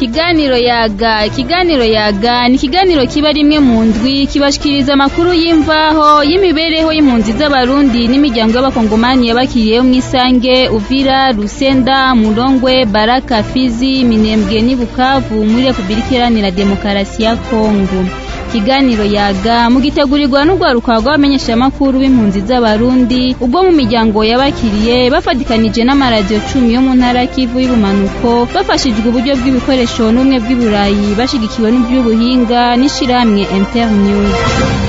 Ikiganiro yaga ikiganiro yaga ni ikiganiro kiba rimwe mu ndwi kibashikiriza amakuru y'imvaho y'imibereho y'impunzi z'abarundi n'imiryango y'abakongomani yabakiriyeho mw'isange Uvira Rusenda Murongwe Baraka Fizi Minembwe n'i Bukavu muri Republika Iharanira Demokarasi ya Kongo ikiganiro yaga mugitegurirwa n'urwaruka rw'abamenyeshamakuru b'impunzi z'abarundi ubwo mu miryango yabakiriye bafatikanije n'amaradiyo cumi yo mu ntara kivu y'ubumanuko bafashijwe uburyo bw'ibikoresho n'ubumwe bw'iburayi bashigikiwe n'iby'ubuhinga n'ishirahamwe internews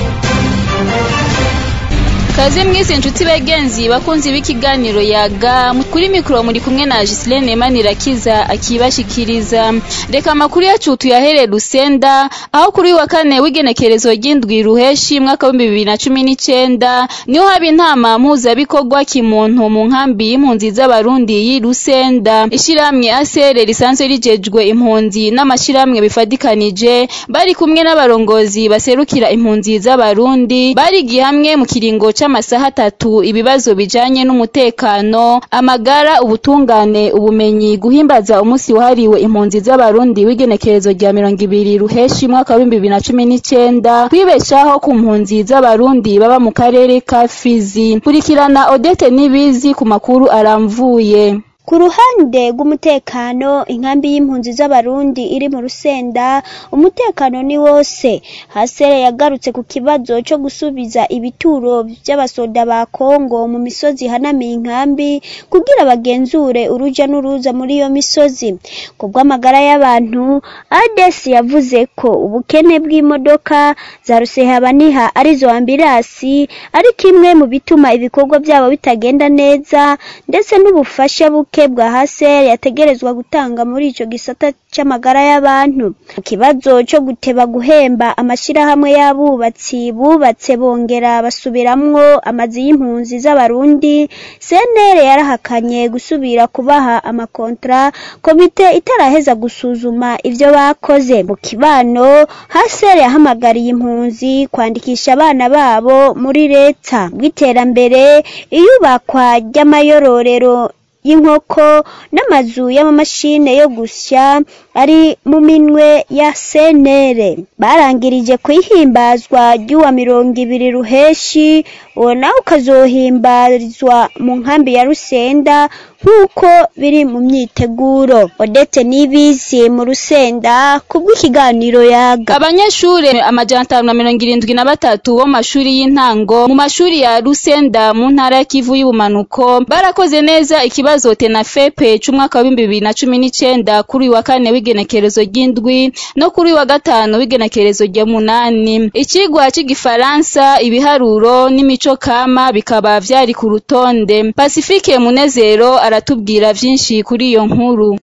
kaze mwese inshuti bagenzi bakunzi b'ikiganiro yaga kuri mikoro muri kumwe na Gislene Manirakiza akibashikiriza reka amakuru yacu tuyahere Rusenda aho kuri wa kane w'igenekerezo ry'indwi ruheshi mwaka w'ibihumbi bibiri na cumi n'icenda niho haba intama mpuzabikorwa kimuntu mu nkambi y'impunzi z'abarundi y'i Rusenda ishirahamwe asere risanzwe rijejwe impunzi n'amashirahamwe bifadikanije bari kumwe n'abarongozi baserukira impunzi z'abarundi barigiye hamwe mu kiringo ca amasaha atatu ibibazo bijanye n'umutekano amagara ubutungane ubumenyi guhimbaza umunsi wahariwe impunzi z'abarundi w'igenekerezo rya mirongo ibiri ruheshi mwaka w'ibihumbi bibiri na cumi n'icenda kwibeshaho ku mpunzi z'abarundi baba mu karere ka Fizi kurikirana Odete Nibizi ku makuru aramvuye ku ruhande rw'umutekano inkambi y'impunzi z'abarundi iri mu rusenda umutekano ni wose hasere yagarutse ku kibazo cyo gusubiza ibituro by'abasoda ba kongo mu misozi ihanamiye inkambi kugira bagenzure uruja n'uruza muri iyo misozi ku bw'amagara y'abantu ades yavuze ko ubukene bw'imodoka za rusehabaniha arizo ambirasi ari kimwe mu bituma ibikorwa byabo bitagenda neza ndetse n'ubufasha buke buke bwa haser yategerezwa gutanga muri ico gisata c'amagara y'abantu mu kibazo co guteba guhemba amashirahamwe y'abubatsi bubatse bongera basubiramwo amazi y'impunzi z'abarundi CNL yarahakanye gusubira kubaha amakontra komite itaraheza gusuzuma ivyo bakoze mu kibano haser yahamagariye impunzi kwandikisha abana babo muri leta bw'iterambere iyubakwa ry'amayororero y'inkoko n'amazu y'amamashine yo gusya ari mu minwe ya senere barangirije kuyihimbazwa ry'uwa mirongo ibiri ruheshi uwo nawe ukazohimbarizwa mu nkambi ya rusenda nk'uko biri mu myiteguro odete n'ibizi mu rusenda kubw'ikiganiro yaga abanyeshuri amajana atanu na mirongo irindwi na batatu bo mashuri y'intango mu mashuri ya rusenda mu ntara ya kivu y'ubumanuko barakoze neza ikibazo tenafepe c'umwaka w'ibihumbi bibiri na cumi n'icenda kuri uyu wa kane w'igenekerezo ry'indwi no kuri uyu wa gatanu w'igenekerezo rya munani icigwa c'igifaransa ibiharuro n'imico kama bikaba vyari ku rutonde pasifike munezero aratubwira vyinshi kuri iyo nkuru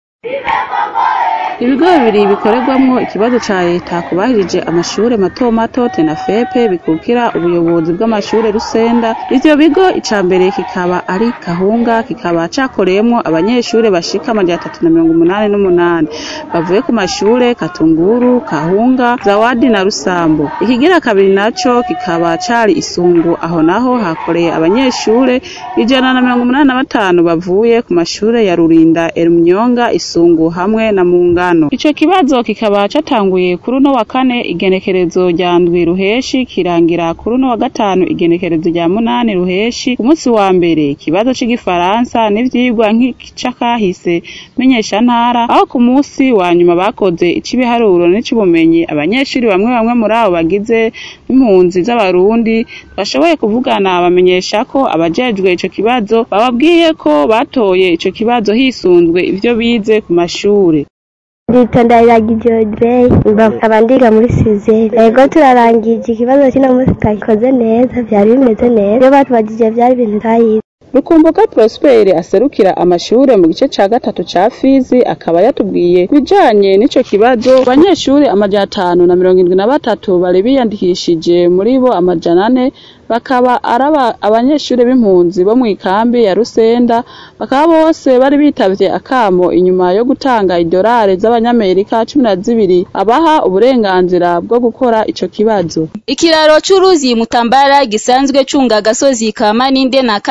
ibigo bibiri bikorerwamwo ikibazo ca leta kubahirije amashure mato mato tenafepe bikukira ubuyobozi bw'amashure rusenda ivyo bigo ica mbere kikaba ari kahunga kikaba cakoreyemwo abanyeshure bashika amajana atatu na mirongo umunani n'umunani bavuye ku mashure katunguru kahunga zawadi na rusambo ikigira kabiri naco kikaba cari isungu aho naho hakoreye abanyeshure ijana na mirongo umunani na batanu bavuye ku mashure ya rurinda erumyonga isungu hamwe na mungano ico kibazo kikaba catanguye kuri uno wa kane igenekerezo rya ndwi ruheshi kirangira kuri uno wa gatanu igenekerezo rya munani ruheshi ku munsi wa mbere ikibazo c'igifaransa n'ivyigwa nk'icakahise menyesha ntara aho ku munsi wa nyuma bakoze ic'ibiharuro n'ic'ubumenyi abanyeshuri bamwe bamwe muri abo bagize impunzi z'abarundi bashoboye kuvugana bamenyesha ko abajejwe ico kibazo bababwiye ko batoye ico kibazo hisunzwe ivyo bize ku mashure Nditonda iragije Audrey nkaba ndiga muri sizeri ego turarangije ikibazo kino munsi twagikoze neza vyari bimeze neza iyo batubajije vyari ibintu twayize Rukumbuka Prosper aserukira amashure mu gice ca gatatu ca Fizi akaba yatubwiye bijanye n'ico kibazo abanyeshure amajana atanu na mirongo indwi na batatu bari biyandikishije muri bo amajana ane bakaba araba abanyeshure b'impunzi bo mw'ikambi ya Rusenda bakaba bose bari bitavye akamo inyuma yo gutanga idolare z'abanyamerika cumi na zibiri abaha uburenganzira bwo gukora ico kibazo Ikiraro c'uruzi Mutambara gisanzwe cunga agasozi ka Maninde na Katanga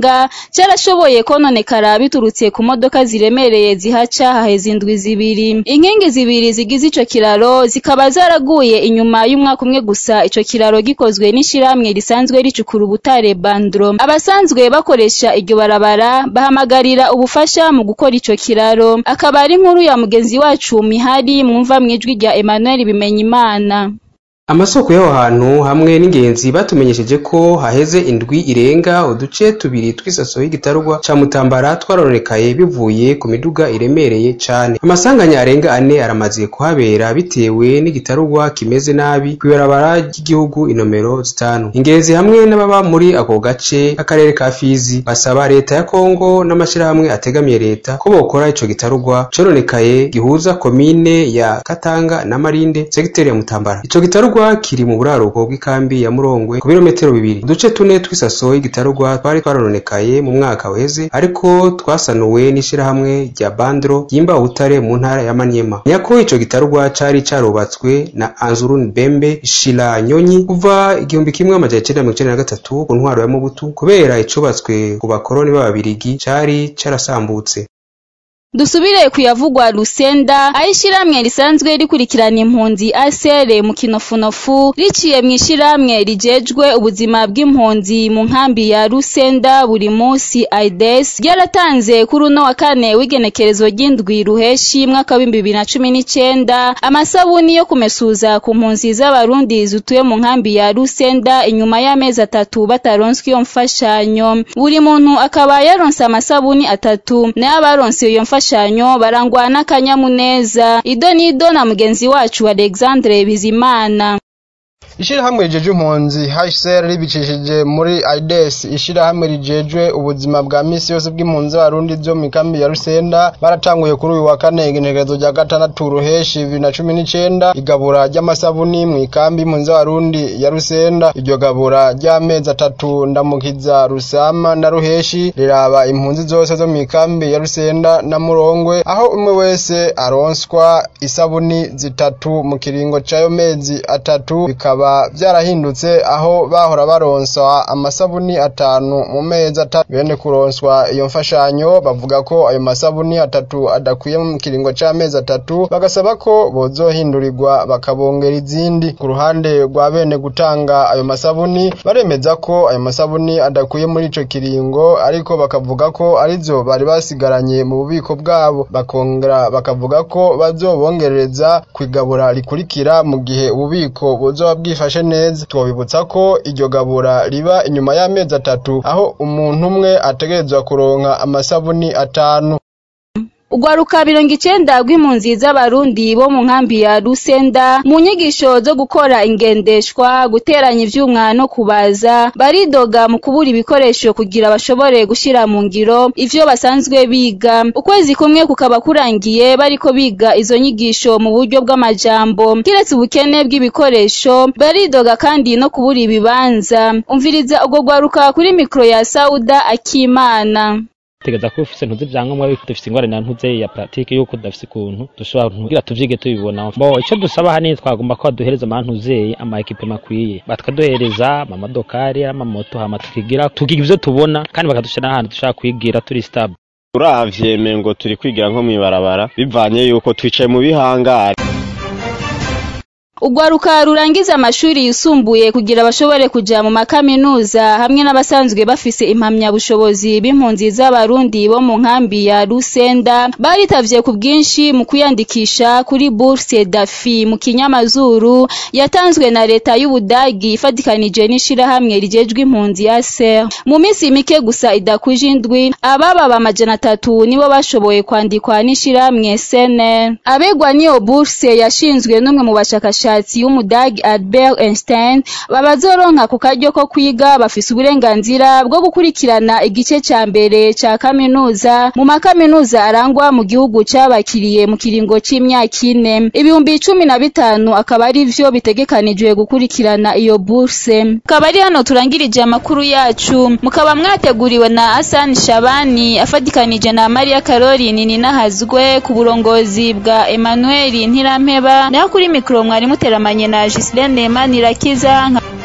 Gitega carashoboye kononekara biturutse ku modoka ziremereye zihaca haheze indwi zibiri inkingi zibiri zigize ico kiraro zikaba zaraguye inyuma y'umwaka umwe gusa ico kiraro gikozwe n'ishirahamwe risanzwe ricukura ubutare Bandro abasanzwe bakoresha iryo barabara bahamagarira ubufasha mu gukora ico kiraro akaba ari inkuru ya mugenzi wacu Mihari mwumva mwijwi rya Emmanuel Bimenyimana amasoko y'aho hantu hamwe n'ingenzi batumenyesheje ko haheze indwi irenga uduce tubiri tw'isaso y'igitarugwa ca mutambara twarononekaye bivuye ku miduga iremereye cane amasanganya arenga ane aramaze kuhabera bitewe n'igitarugwa kimeze nabi kw'ibarabara ry'igihugu inomero zitanu ingenzi hamwe n'ababa muri ako gace k'akarere ka fizi basaba leta ya kongo n'amashirahamwe ategamiye leta ko bokora ico gitarugwa cononekaye gihuza komine ya katanga na marinde segiteri ya mutambara ico gitarugwa kiri mu buraruko bw'ikambi ya Murongwe ku birometero bibiri uduce tune tw'isaso y'igitarugwa twari twarononekaye mu mwaka uheze ariko twasanuwe n'ishirahamwe rya Bandro ryimba ubutare mu ntara ya Manyema nyako ico gitarugwa cari carubatswe na Anzurun Bembe Shila Nyonyi kuva igihumbi kimwe amajana icenda mirongo icenda na gatatu ku ntwaro ya Mobutu kubera icubatswe ku bakoroni b'ababirigi cari carasambutse Dusubire kuyavugwa Lusenda ayishiramwe risanzwe rikurikirana impunzi ASR mu kinofunofu riciye mu ishiramwe rijejwe ubuzima bw'impunzi mu nkambi ya Lusenda buri munsi AIDS ryaratanze kuri uno wa kane w'igenekerezo ry'indwi ruheshi mwaka wa 2019 amasabuni yo kumesuza ku mpunzi z'abarundi zutuye mu nkambi ya Lusenda inyuma y'amezi atatu bataronswe iyo mfashanyo buri muntu akaba yaronse amasabuni atatu nayo abaronse iyo mfashanyo imfashanyo barangwa n'akanyamuneza ido nido na mugenzi wacu Alexandre Bizimana ishirahamwe rijeje impunzi HCR ribicishije muri AIDS ishirahamwe rijejwe ubuzima bwa misi yose bw'impunzi z'abarundi zo mu kambi ya Rusenda baratanguye kuri uyu wa kane igenekerezo rya gatandatu ruheshi bibiri na cumi n'icenda igabura ry'amasabuni mu ikambi y'impunzi z'abarundi ya Rusenda iryo gabura ry'amezi atatu ndamukiza Rusama na Ruheshi riraba impunzi zose zo mu ikambi ya Rusenda na Murongwe aho umwe wese aronswa isabuni zitatu mu kiringo c'ayo mezi atatu bikaba vyarahindutse aho bahora baronswa amasabuni atanu mu mezi atatu bene kuronswa iyo mfashanyo bavuga ko ayo masabuni atatu adakwiye mu kiringo c'amezi atatu bagasaba ko bozohindurirwa bakabongera izindi ku ruhande rwa bene gutanga ayo masabuni baremeza ko ayo masabuni adakwiye muri ico kiringo ariko bakavuga ko arizo bari basigaranye mu bubiko bwabo bakongera bakavuga ko bazobongerereza kwigabura rikurikira mu gihe ububiko buzoba bwifashe neza twobibutsa ko iryo gabura riba inyuma y'amezi atatu aho umuntu umwe ategerezwa kuronka amasabuni atanu Ugwaruka mirongo icenda rw'impunzi z'abarundi bo mu nkambi ya Rusenda mu nyigisho zo gukora ingendeshwa guteranya ivyuma no kubaza baridoga mu kubura ibikoresho kugira bashobore gushira mu ngiro ivyo basanzwe biga ukwezi kumwe kukaba kurangiye bariko biga izo nyigisho mu buryo bw'amajambo kiretse ubukene bw'ibikoresho baridoga kandi no kubura ibibanza umviriza ubwo gwaruka kuri mikro ya Sauda Akimana tegeza ko ufise ntuzi vyangombwa yuko dufise ingorane na ntuze ya pratique yuko dafise ukuntu dushobora kugira tuvyige tubibona bo ico dusaba hanini twagomba ko baduhereza amantuze ama equipe makwiye bakaduhereza amadokari amamoto hama tukigira tukiga ivyo tubona kandi bakadushira n'ahantu dushaka kwigira turi stable uravye mengo turi kwigira nko mwibarabara bivanye yuko twicaye mu bihangare Ugwaruka rurangiza amashuri yisumbuye kugira bashobore kuja mu makaminuza hamwe n'abasanzwe bafise impamya bushobozi b'impunzi z'abarundi bo mu nkambi ya Rusenda baritavye ku bwinshi mu kwiyandikisha kuri bourse dafi mu kinyamazuru yatanzwe na leta y'Ubudagi ifatikanije n'ishirahamwe rijejwe impunzi ya SER mu minsi mike gusa idakwije indwi ababa bamajana atatu nibo bashoboye kwandikwa n'ishirahamwe SNL abegwa niyo bourse yashinzwe n'umwe mu bashakashatsi umushakashatsi w'umudagi Albert Einstein babazoronka ku karyo ko kwiga bafise uburenganzira bwo gukurikirana igice ca mbere ca kaminuza mu makaminuza arangwa mu gihugu cabakiriye mu kiringo c'imyaka ine ibihumbi cumi na bitanu akaba ari vyo bitegekanijwe gukurikirana iyo bourse akaba ari hano turangirije amakuru yacu mukaba mwateguriwe na Hassan Shabani afatikanije na Maria Caroline Ninahazwe ku burongozi bwa Emmanuel Ntirampeba nayo kuri mikro mwari muteramanye na Gislaine Manirakiza